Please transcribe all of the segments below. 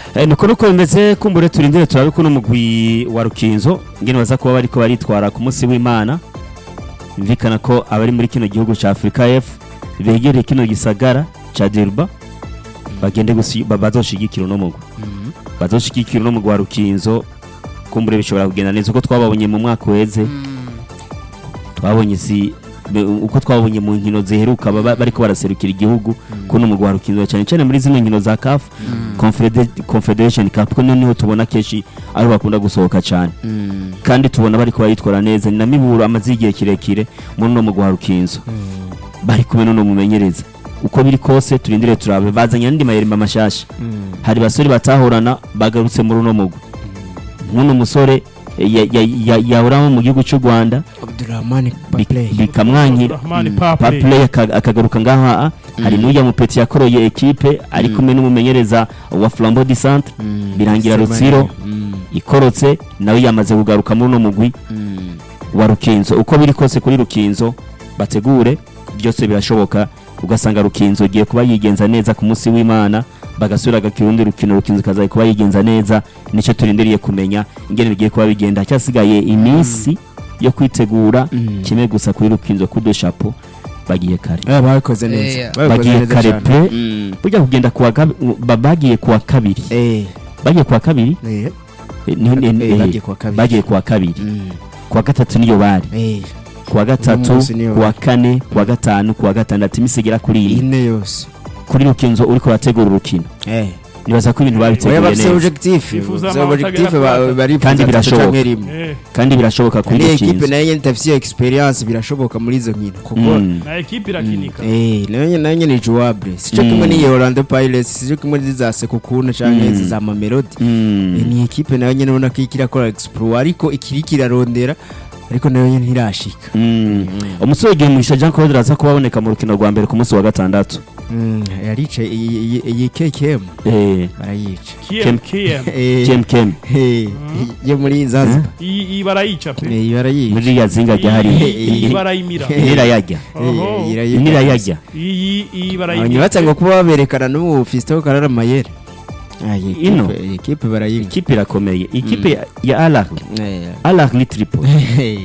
Eh, nuko nuko bimeze kumbure turindire turabe kuno mugwi wa Rukinzo ngene baza kuba bariko baritwara ku munsi w'Imana imvikana ko abari muri kino gihugu ca Afrika F begereye kino gisagara ca Durban bagende gusi ba- bazoshigikira uno mugwi bazoshigikira uno mugwi wa Rukinzo kumbure bishobora kugenda neza uko twababonye mu mwaka uheze twabonye si be- uko twabonye mu nkino ziheruka baba bariko baraserukira igihugu kuno mugwi wa Rukinzo cyane cyane muri zino nkino za CAF Confederate- Confederation Cup ko niho tubona kenshi aho bakunda gusohoka cyane kandi tubona bariko bayitwara neza ni na miburo amaze igihe kirekire muri uno mugwi wa Rukinzo bari kumwe n'uno mumenyereza uko biri kose turindire turabe bazanye andi mayerima mashasha hari basore batahorana bagarutse muri uno mugwi nk'uno musore ya- ya- ya- yahoramo mu gihugu cy'u Rwanda Abdurrahman bi- Papley bikamwankira Rahmani Mm. Pape Papley aka- akagaruka ngaha hari n'ujya mupeti yakoroye ekipe ari kumwe n'umumenyereza wa Flambeau du Centre birangira Rutsiro ikorotse nawe yamaze kugaruka muri uno mugwi wa Rukinzo uko biri kose kuri Rukinzo bategure byose birashoboka ugasanga Rukinzo giye kuba yigenza neza ku munsi w'Imana bagasubira gakira urundi rukino Rukinzo kazaye kuba yigenza neza nicyo turindiriye kumenya ingene bigiye kuba bigenda cyasigaye iminsi yo kwitegura kimwe gusa kuri Rukinzo kudo chapeau bagiye kare Eh, babikoze neza Eh, babikoze bagiye neza kare cyane. pe Mm. burya kugenda kuwa gabi- ba- bagiye kuwa kabiri Eh, bagiye kuwa kabiri eh, Eh, ni- ni- eh, eh, bagiye kuwa kabiri. bagiye kuwa kabiri Mm. kuwa gatatu niyo bari Eh, kuwa gatatu munsi niyo kuwa kane kuwa gatanu kuwa gatandatu iminsi igera kuri ine ine yose kuri rukinzo uriko urategura urukino Eh. nibaza ko ibintu Oya, babiteguye bafise neza objectif Bifuza bafise amanota objectif agera ba- kuri atatu. barifuza Kandi atatu birashoboka. canke rimwe Eh, kandi birashoboka kuri ni ekipe rukinzo nayo nyene idafise experience birashoboka muri izo nkino kuko Mm. na ekipe irakinika Eh, nayo nyene nayo nyene ni jouable sico Mm. kimwe n'iyi Orlando Pirates sico kimwe n'iza Sekukuna canke Mm. izi za Mamelodi Mm. Eh, ni ekipe nayo nyene ubona ko iriko irakora exploit ariko ikiri kirarondera ariko nayo nyene ntirashika Mm. umusore igihe mugisha Jean Claude araza kuba aboneka mu rukino rwa mbere ku munsi wa gatandatu Mm, yaricaye iyi- iyi iyi KKM eh barayica KM KM Eh, kem kem eh, yo muri Zanzibar iyi iyi barayica pe Eh, barayica muri ya zinga rya hari iyi iyi barayimira nirayajya Oho. nirayajya iyi iyi abantu barayimira batanga kuba baberekana n'ubu Fiston Karara Mayere Ah, iyi Ino? ekipe- iyi ekipe barayimwa ikipe irakomeye ikipe ya- ya Al Ahly Eh, Al Ahly Tripoli eh,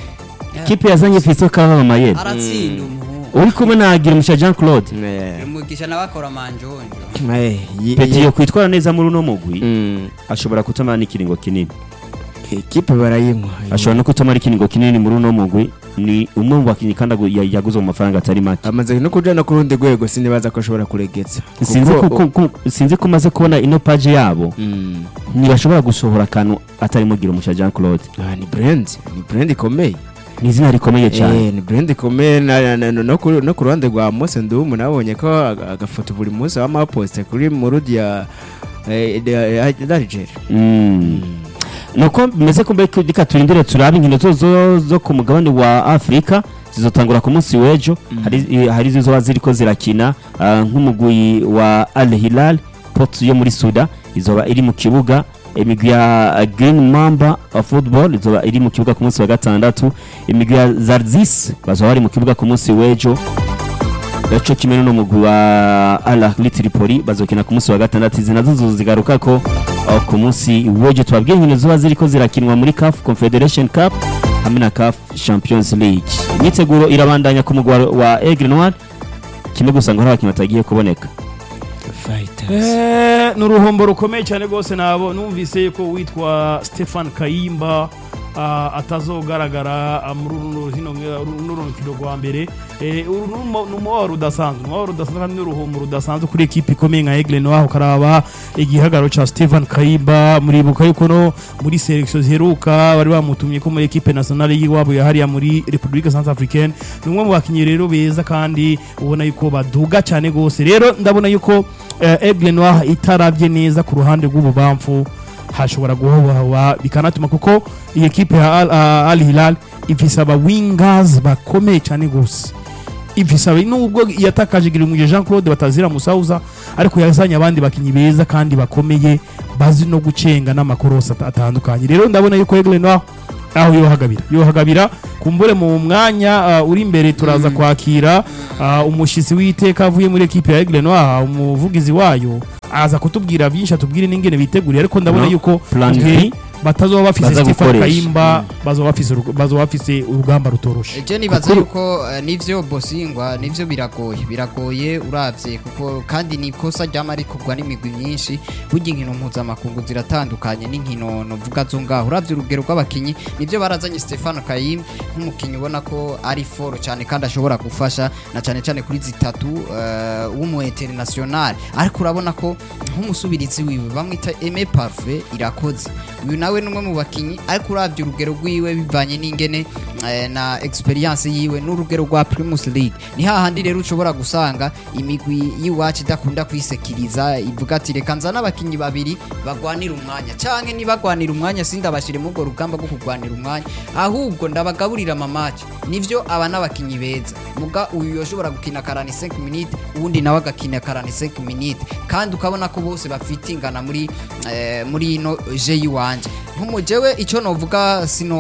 ikipe yazanye Fiston Kaba Mayere aratsinda umuhungu uri kumwe na Girumusha Jean Claude eh, umugisha nawe akora manjonjo eh, iyi- Peti iyi- yo kwitwara neza muri uno mugwi Mm, ashobora kutamara n'ikiringo kinini ekipe barayimwa ashobora no kutamara ikiringo kinini muri uno mugwi ni umwe mu bakinnyi kandi agu- ya- yaguze mu mafaranga atari make amaze no kujana ku rundi rwego sinibaza ko ashobora kuregeza sinzi Kuko- ko- ko- ko- sinzi ko umaze kubona ino page yabo Mm, ntibashobora gusohora akantu atarimo Girumusha Jean Claude ah, ni brand ni brand ikomeye ni izina rikomeye cyane Eh, ni brand ikomeye na- na- na- no ku no ku ruhande rwa Mose Ndumu nabonye ko aga- agafoto buri munsi bama poste kuri murudi ya eh, ya- ya- ya Algeria Mm. nuko bimeze ko mbere reka turindire turabe inkino zo, zo, zo ku mugabane wa afurika zizotangura ku munsi w'ejo hari, eh, hari zizoba ziriko zirakina ah, nk'umugwi wa al hilal pot yo muri suda izoba iri mu kibuga imigwi ya green mamba wa football izoba iri mu kibuga ku munsi wa gatandatu imigwi ya zarzis bazoba bari mu kibuga ku munsi w'ejo gaco kimwe n'umugwi wa al ahli tripoli bazokina ku munsi wa gatandatu izi nazo zozigaruka ko aho ku munsi w'ejo tubabwiye inkino ziba ziriko zirakinwa muri CAF Confederation Cup hamwe na CAF Champions League imyiteguro irabandanya ku mugwi wa- wa Aigle Noir kimwe gusa ngo hari abakinnyi batagiye kuboneka Fighters Eh, ni uruhombo rukomeye cyane rwose nabo numvise ko witwa Stefan Kayimba ah, atazogaragara ah, muri runo hino runo rukino rwa mbere Eh, uru ni umu- ni umubabaro udasanzwe umubabaro udasanzwe kandi n'uruhombo rudasanzwe kuri ekipi ikomeye nka Aigle Noir ukaraba igihagararo ca Stefan Kayimba muribuka yuko no muri selection ziheruka bari bamutumye ko muri ekipe nationale y'iwabo yahariya muri Republique Centrafricaine ni umwe mu bakinnyi rero beza kandi ubona yuko baduga cyane gose rero ndabona yuko eh, Aigle Noir itaravye neza ku ruhande rw'ububamfu hashobora guhobahoba bikanatuma kuko iyi ekipe ya Al, uh, Al Hilal ifise aba wingers bakomeye cyane gose ifise aba nubwo yatakaje Girimuje Jean Claude batazira musauza ariko yazanye abandi bakinyi beza kandi bakomeye bazi no gucenga n'amakorosi at- atandukanye rero ndabona yuko Aigle Noir aho yohagabira yohagabira kumbure mu mwanya uh, uri imbere turaza kwakira uh, umushitsi w'iteka avuye muri ekipe ya Aigle Noir umuvugizi wayo aza kutubwira byinshi atubwire n'ingene biteguriye ariko ndabona No, yuko plan okay, batazoba bafise Baza Stefan gukoresha. Kayimba bazoba bafise urugo- bazoba bafise urugamba rutoroshe je nibaza yuko eh, nivyo bosingwa nivyo biragoye biragoye uravye kuko kandi ni ikosa ryama rikorwa n'imigwi myinshi burya inkino mpuzamakungu ziratandukanye n'inkino novuga zo ngaho uravye urugero rw'abakinyi nivyo barazanye Stefano Kayim nk'umukinyi ubona ko ari foro cyane kandi ashobora gufasha na cyane cyane kuri zitatu uh, w'umu international ariko urabona ko nk'umusubirizi wiwe bamwita Aime Parfait irakoze uyu nawe numwe mu bakinyi ariko uravye urugero rwiwe bivanye n'ingene eh, na experience yiwe n'urugero rwa Primus League ni hahandi rero ushobora gusanga imigwi y'iwacu idakunda kwisekiriza ivuga ati reka nzana abakinyi babiri bagwanira umwanya canke nibagwanira umwanya sindabashire mu urwo rugamba rwo kugwanira umwanya ahubwo ndabagaburira amamaci nivyo aba n'abakinyi beza muga uyu yoshobora gukina 45 minutes uwundi nawe agakina 45 minutes kandi ukabona ko bose bafite ingana muri eh, muri ino je yiwanje nk'umujewe ico novuga sino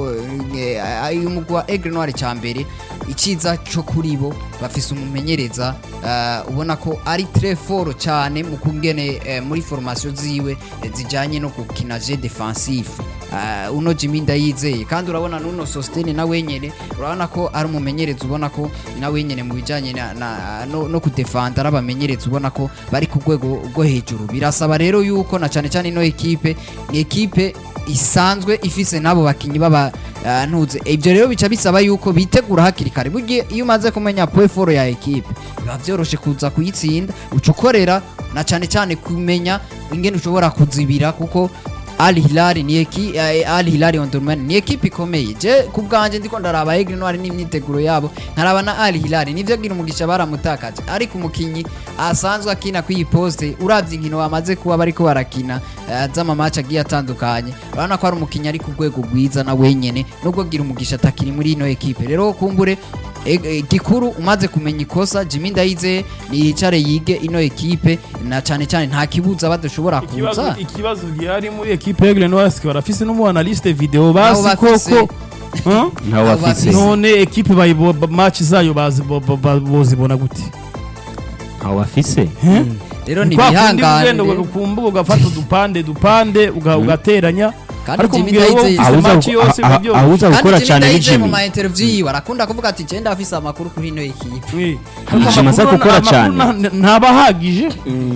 eh, uyu mugwi wa Aigle Noir ca mbere iciza co kuri bo bafise umumenyereza eh, ubona ko ari très fort cyane mu kungene eh, muri formation ziwe eh, zijanye no gukina je defensif uh, uno Jimmy ndayizeye kandi urabona nuno Sostene na wenyene urabona ko ari umumenyereza ubona ko na wenyene mu bijanye na, na, no, no kudefanda ari abamenyereza ubona ko bari ku rwego rwo hejuru birasaba rero yuko na cyane cyane ino ekipe ni ekipe isanzwe ifise n'abo bakinyi baba uh, ntuze ibyo rero bica bisaba yuko bitegura hakiri kare burya iyo umaze kumenya point foro ya ekipe biba byoroshe kuza kuyitsinda uca ukorera na cyane cyane kumenya ingene ushobora kuzibira kuko Al Hilal ni eki eh, Al Hilal Omdurman ni ekipe ikomeye je ku bwanje ndiko ndaraba Aigle Noir n'imyiteguro yabo nkaraba na Al Hilal nivyo gira umugisha baramutakaje ariko umukinyi asanzwe akina ku iyi poste uravye inkino bamaze kuba bariko barakina eh, z'ama match agiye atandukanye urabona ko ari umukinyi ari ku rwego rwiza na wenyene nubwo gira umugisha atakiri muri ino ekipe rero kumbure e- e- gikuru umaze kumenya ikosa Jimmy Ndayize yicare yige ino ekipe na cyane cyane nta kibuza badashobora ikibazo kuza ikibazo gihari muri ekipe Aigle Noir sike barafise n'umu analyste video Nabo basi bafise. koko Huh? ntawe Abo bafise bafise. none ekipe bayibo ba- match zayo bazi bo- bo- ba- bozibona gute ntawe bafise rero ni Kwa kundi bihangane ugenda rero. ugakumbuka ugafata udupande dupande uga- ugateranya Kandi ariko Jimmy mbwira wowe Ndayize ufise Ahuza match gu- yose ah- ah- ibyo ahuza kandi gukora Jimmy cyane ni Ndayize mu Jimmy ma interview yiwe arakunda kuvuga ati je ndafise amakuru kuri ino ekipe Eh, Jimmy ariko amaze amakuru- gukora amakuru cyane. nta- ntabahagije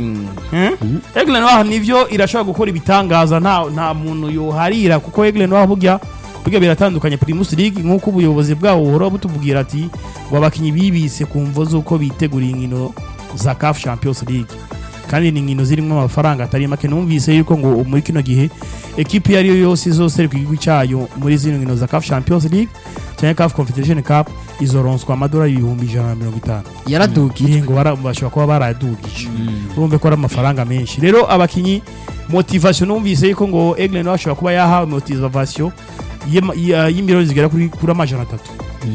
Aigle Noir nivyo irashobora gukora ibitangaza nta nta muntu yoharira kuko Aigle Noir burya burya biratandukanye Primus League nk'uko ubuyobozi bwabo buhora butubwira ati ngo abakinyi bibise ku mvo z'uko biteguriye inkino za CAF Champions League kandi ni inkino zirimo amafaranga atari make numvise yuko ngo muri kino gihe ekipi iyo ari yo yose izose ku gihugu cyayo muri zino nkino za CAF Champions League cyangwa CAF Confederation Cup izoronswa amadolari ibihumbi ijana na mirongo itanu yaradugije igihe ngo bara- bashobora kuba baradugije urumve ko ari amafaranga menshi rero abakinyi motivation numvise yuko ngo Aigle Noir ashobora kuba yahawe motivation y'ama- ya- y'imiliyoni zigera kuri kuri amajana atatu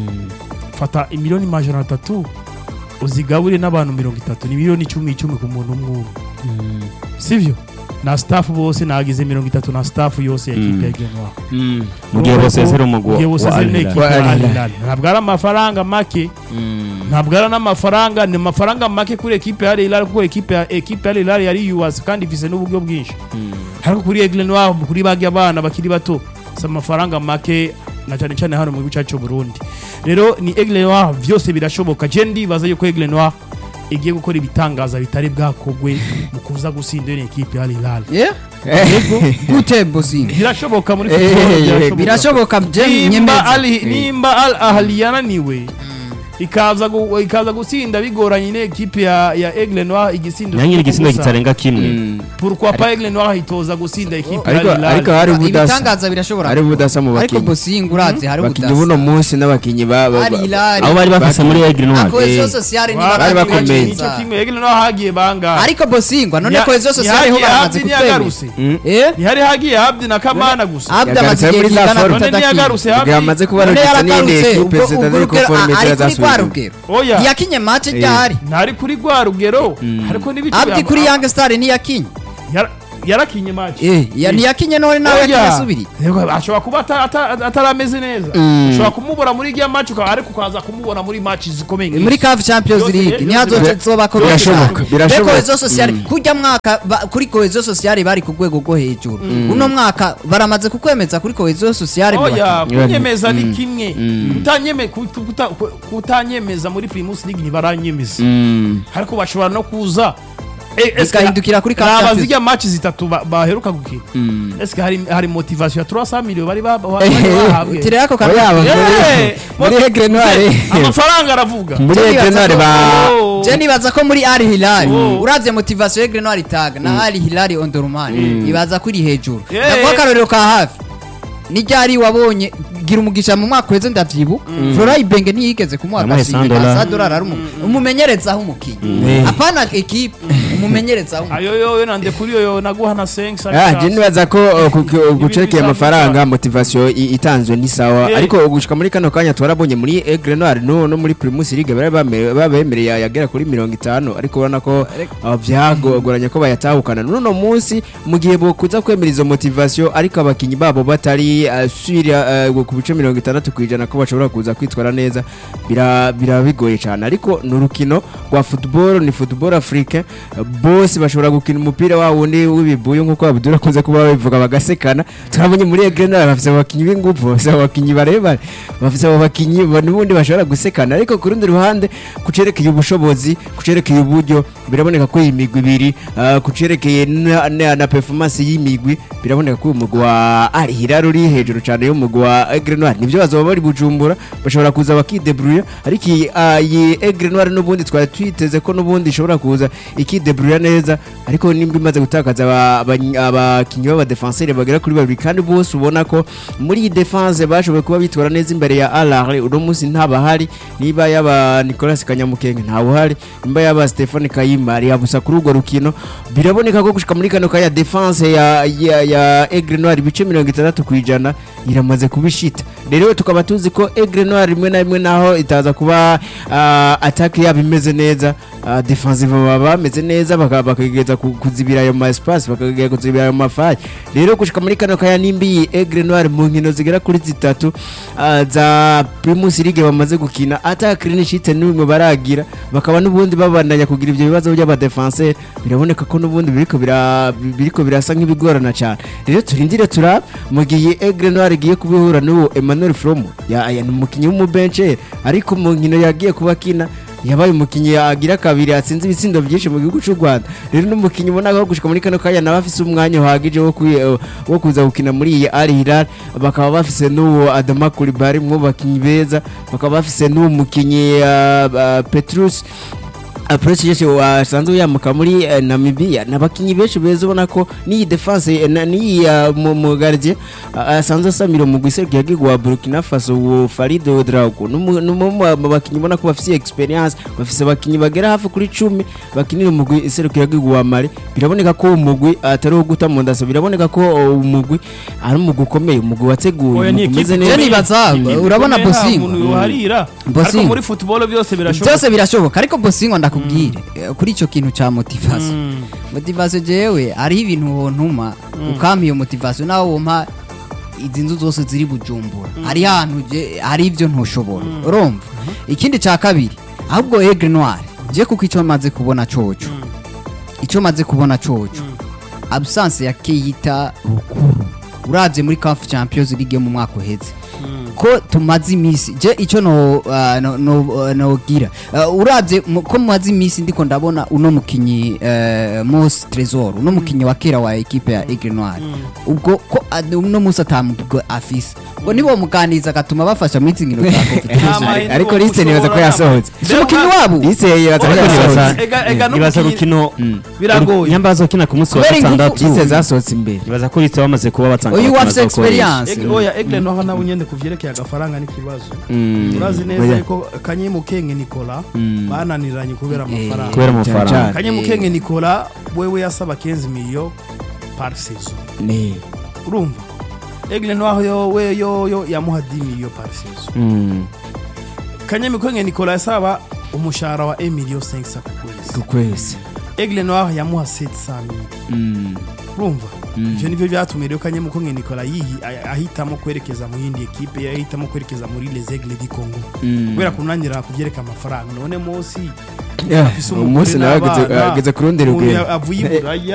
fata imiliyoni majana atatu uzigabure n'abantu mirongo itatu ni miliyoni icumi icumi ku muntu umwe umwe sivyo na staff bose nagize mirongo itatu na staff yose ya ekipe ya Aigle Noir mu gihe bose ziri umugwi Mu gihe bose wa ziri Al na Hilal. ekipe Wa ya Al Al Hilal. Hilal. ntabwo ari amafaranga make ntabwo ari n'amafaranga ni amafaranga make kuri ekipe ya Al Hilal kuko ekipe ya ekipe ya Al Hilal yari yubatse kandi ifise n'uburyo bwinshi ariko kuri Aigle Noir kuri bagi abana bakiri bato si amafaranga make na cyane cyane hano mu gihugu cyacu cy'u Burundi rero ni Aigle Noir byose birashoboka je ndibaza yuko Aigle Noir igiye gukora ibitangaza bitari bwakogwe mu kuza gusinda iyo ekipe ya Al Hilal yego gute bosinga birashoboka muri Eh, football eh, birashoboka je nimba nyemeza Ali nimba Al Ahly yananiwe ikaza gu- ikaza gusinda bigoranye ne ekipe ya ya Aigle Noir igisindo nyanyiri igisindo gusa. kitarenga kimwe pourquoi pas Aigle Noir hitoza gusinda ekipe ya ariko Al Hilal ariko hari budasa ibitangaza birashobora hari budasa mu ariko bakinyi bosinga uravye hari bakinyi buno budasa munsi n'abakinyi ba ba- Al ba- Hilal abo bari bafise muri Aigle Noir cohesion Eh. sociale ni Wa- bari bakomeye. Nico kimwe Aigle Noir hagiye banga ariko bosingwa none cohesion sociale ho baramaze kutwemera ntiyagaruse eh ntihari hagiye Abdi na Kamana gusa abda Yagarutse amaze muri igihe za kingana forum. none ntiyagaruse Ubwo Abdi yamaze kuba none yaragitse n'iyindi yaragarutse ekipe ubwo zitari ubwo rugero conforme ari kuri rwa zirasubira rugero oya ntiyakinye match Eh. ryahari ntari kuri rwa rugero ariko n'ibice abdi kuri young star ntiyakinye Yara- yarakinye match eh ya ntiyakinye none nawe Oya. yasubiriye Yego, ashobora kuba ata- ata- atarameze neza ushobora kumubura muri irya match ukaba ariko ukaza kumubona muri match zikomeye nk'izi. muri CAF Champions Byose- League byose ntihazoce bira- zoba birashoboka, birashoboka. cohesion sociale kurya mwaka ba- kuri cohesion sociale bari ku rwego rwo hejuru uno mwaka baramaze kukwemeza kuri cohesion sociale oya Biba- kunyemeza ni kimwe Kutanyeme- kuta- kuta- kutanyemeza muri primus league ntibaranyemeza ariko bashobora no kuza Eh, eske- Bigahindukira kuri Cup Raba Champions. zirya match zitatu ba- baheruka gukina eske hari hari motivation ya 300 million bari ba- ba- bari Eh, bahabwe tirera ako Oya, kantu Eh, muri mo- Aigle Noire. amafaranga aravuga muri Jenny Aigle Noire ba Oh. je nibaza ko muri Al Hilal Oh. uravye motivation y'Aigle Noire itaga na Al Hilal Omdurman ibaza kuri hejuru Eh. ndavuga akarorero ka hafi ni ryari wabonye gira umugisha mu mwaka uheze ndavyibu Flora Ibenge ntiyigeze kumuha Yamuhaye agashimwe 100 dollars. ka dollar ari umu- umumenyerezaho umukinyi Eh. apana equipe umumenyerezaho umukinyi ayo yo yo nande kuri yo yo naguha na 5 Ah, je nibaza ko uh, ku- ku- gucerekeye bisanzwe amafaranga cyane. motivation i- itanzwe ni sawa Eh. ariko gushika muri kano kanya twarabonye muri Aigle Noire no no muri Primus League bari bame- babemereye yagera kuri mirongo itanu ariko urabona ko uh, byagoranye ko bayatahukana n'uno munsi mu gihe bokuza kwemera izo motivation ariko abakinyi babo batari uh, swira uh, ku bice mirongo itandatu ku ijana ko bashobora kuza kwitwara neza bira bira bigoye cyane ariko ni urukino rwa football ni football africain bose bashobora gukina umupira wa wundi w'ibibuyu nk'uko abudura akunze kuba babivuga bagasekana turabonye muri Aigle Noire bafite abakinyi b'ingufu bafite abakinyi barebare bafite abo bakinyi ba- n'ubundi bashobora gusekana ariko ku rundi ruhande kucerekeye ubushobozi kucerekeye uburyo biraboneka ko iyi migwi ibiri ah, kucerekeye na, na, na performance y'imigwi biraboneka ko uyu mugwi wa Al Hilal uri hejuru cyane y'umugwi wa Aigle Noire nivyo bazoba bari bujumbura bashobora kuza bakidebrouiller ariko iyi ah, iyi Aigle Noire n'ubundi twari twiteze ko n'ubundi ishobora kuza ikidebrouiller neza ariko nimba imaze gutakaza aba- aba- abakinyi b'abadefenseur bagera kuri babiri kandi bose ubona ko muri iyi defense bashoboye kuba bitwara neza imbere ya Alare uno munsi ntabahari niba yaba Nicolas Kanyamukenge ntawuhari nimba yaba Stephane Kayima ari yabusa kuri urwo rukino biraboneka ko gushika muri kano kaya defense ya ya, ya Aigle Noire ibice mirongo itandatu ku ijana iramaze kubishita rero tukaba tuzi ko Aigle Noire rimwe na rimwe naho itaza kuba uh, attack yabo imeze neza uh, defensive baba bameze neza baka- bakageza ku- kuzibira ayo ma espace bakageza kuzibira ayo mafayi rero gushika muri kano kaya nimba iyi Aigle Noire mu nkino zigera kuri zitatu uh, za Primus League bamaze gukina ata clean sheet n'imwe baragira bakaba n'ubundi babandanya kugira ibyo bibazo by'abadefenseur biraboneka ko n'ubundi biriko bira biriko birasa nk'ibigorana cyane rero turindire turaba mu gihe Aigle Noire igiye kubihura n'uwo Emmanuel Fromo ya, ya ni umukinnyi w'umubencher ariko mu nkino yagiye kuba kina yabaye umukinnyi agira kabiri atsinze ibitsindo byinshi mu gihugu cy'u Rwanda rero n'umukinnyi ubona ko gushika muri kano kanya nawe afise umwanya uhagije wo kwi- wo kuza gukina muri iyi Al Hilal bakaba bafise n'uwo Adama Coulibaly mu bakinnyi beza bakaba bafise n'uwo mukinnyi uh, uh, Petrus Approach yese wasanzwe yamuka muri eh, Namibia nabakinyi benshi beza ubona ko ni defense eh, na- ni uh, mu mu gardien uh, asanzwe asamira mu giserukira gihugu wa Burkina Faso wo Farid Ouedraogo numu mu bakinyi ubona ko bafite experience bafise abakinyi bagera hafi kuri 10 bakinira mu giserukira gihugu wa Mali biraboneka ko umugwi atari wo guta mu ndaso biraboneka ko uh, umugwi ari umugwi ukomeye umugwi wateguye Oya, ni umugwi umeze equipe neza Je nibaza urabona Bosingo umuntu yoharira ariko Bosingo. muri football byose birashoboka byose birashoboka ariko Bosingo ndakubwire eh, kuri icyo kintu cya motivation Mm. motivation jewe hariho ibintu wontuma ukampa iyo motivation nawe wumpa izi nzu zose ziri bujumbura hari ahantu je- hari ibyo ntushobora urumva ikindi cya kabiri ahubwo Aigle Noire je kuko icyo maze kubona coco icyo maze kubona coco absence ya Keita Rukuru uravye muri CAF Champions League mu mwaka uheze ko tumaze iminsi je icyo no uh, no no, uh, nogira uh, uravye mu- ko mumaze iminsi ndiko ndabona uno mukinyi uh, Mos Tresor uno mukinyi wa kera wa equipe ya Aigle Noire ubwo ko uh, uno musi atamubwo afise ngo nibo muganiza gatuma bafasha muri izi nkino za competition Ama- ariko liste nibaza ko yasohotse si umukinyi wabo liste yibaza ko Oya, yasohotse nibaza- ega- ega nibaza n'umukinyi- rukino biragoye nyamba bazokina ku munsi wa Kubera ingufu- gatandatu liste zasohotse imbere nibaza ko liste bamaze kuba batanga uyu abakinnyi wafise bazokoresha. experience Eg- oya egle noho nawe nyene kuvyerekeye agafaranga n'ikibazo Mm. urazi neza Oya. yuko kanyemukenge Nicola Mm. bananiranye kubera amafaranga kubera Cyane amafaranga cyane. kanyemukenge Nicola wewe yasaba 15 million par saison ni urumva egle noho yo we yo yo yamuha 10 million par saison Mm. kanyemukenge Nicola yasaba umushahara wa 1 million 500 ku kwezi ku kwezi Aigle Noir yamuha 700 Mm. urumva Mm. ivyo nivyo vyatumye rero kanyamuko nge Nicola yihi ah- ahitamo kwerekeza mu yindi ekipe yahitamo kwerekeza muri Les Aigles du Congo Mm. kubera kunangira kuvyereka amafaranga none Mosi Yeah, afise umunsi umugore nawe ageze- n'abana, ageze ku rundi umuntu rugero avuye i Buraya